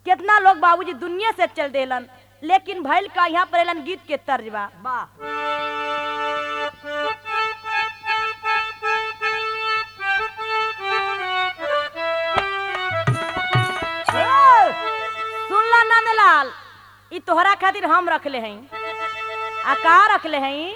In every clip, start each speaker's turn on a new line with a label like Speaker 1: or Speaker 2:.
Speaker 1: कितना लोग बाबूजी दुनिया से चल देलन लेकिन भइल का यहाँ पर एलन गीत के तर्जबा
Speaker 2: वाह
Speaker 1: सुनला नंदलाल ई तोहरा खातिर हम रखले हई आ का रखले हई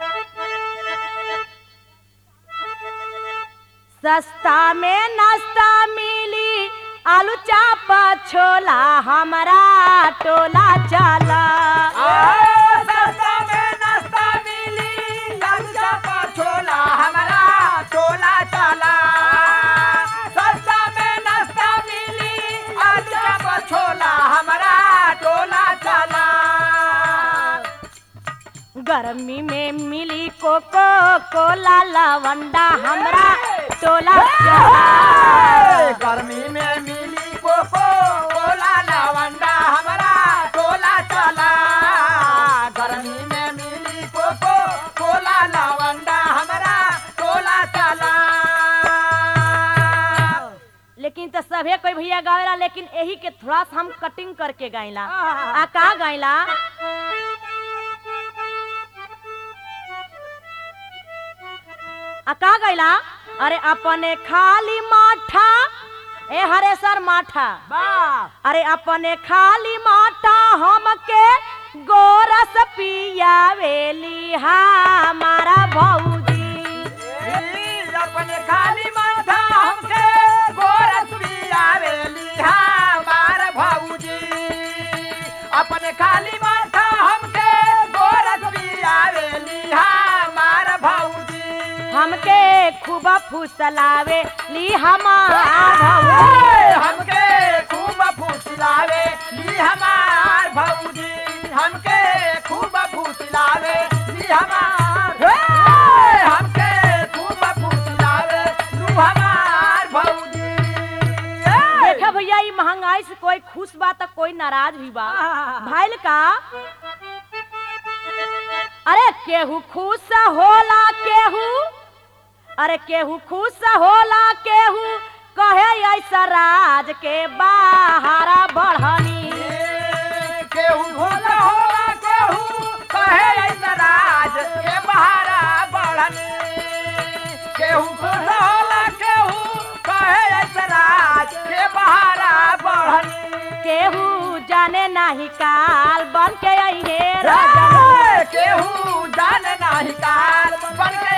Speaker 1: सस्ता में नाश्ता मिली आलू चापा छोला हमारा टोला चला
Speaker 2: सस्ता में नाश्ता मिली लालू चापा छोला हमारा टोला चला सस्ता में नाश्ता मिली लालू चापा छोला हमारा टोला चला
Speaker 1: गर्मी में मिली कोको कोला लवंडा हमरा टोला चला
Speaker 2: गर्मी में मिली कोको कोला लवंडा हमारा टोला चला गर्मी में मिली कोको कोला लवंडा हमारा टोला चला
Speaker 1: लेकिन तो सभे कोई भैया गावेला लेकिन यही के थोड़ा सा हम कटिंग करके गाइला आ का गाइला आ का गाइला अरे अपने खाली माठा ए हरे सर माठा
Speaker 2: वाह
Speaker 1: अरे अपने खाली माठा हमके गोरस पियावेली हमारा भौजी
Speaker 2: अपने खाली माथा हमके गोरस पियावेली हमार भौजी अपने खाली माथा हमके गोरस पियावेली हमार भौजी
Speaker 1: हमके खूब फुसलावे ली हमारा भौजी
Speaker 2: हमके खूब फुसलावे ली हमार भौजी हमके खूब फुसलावे ली हमार हे! हमके खूब फुसलावे लू हमार भौजी हे!
Speaker 1: देखा भैया ये महंगाई से कोई खुश बा तो कोई नाराज भी बा भाईल का अरे केहू खुश होला केहू अरे केहू खुश होला केहू कहे ऐसा राज के बाहरा बढ़नी
Speaker 2: केहू भोला होला केहू कहे ऐसा राज के बहारा बढ़नी केहू भोला होला केहू कहे ऐसा राज के बहारा बढ़नी
Speaker 1: केहू जाने नाही काल बन के अइहे राजनी
Speaker 2: केहू जान नाही काल बन के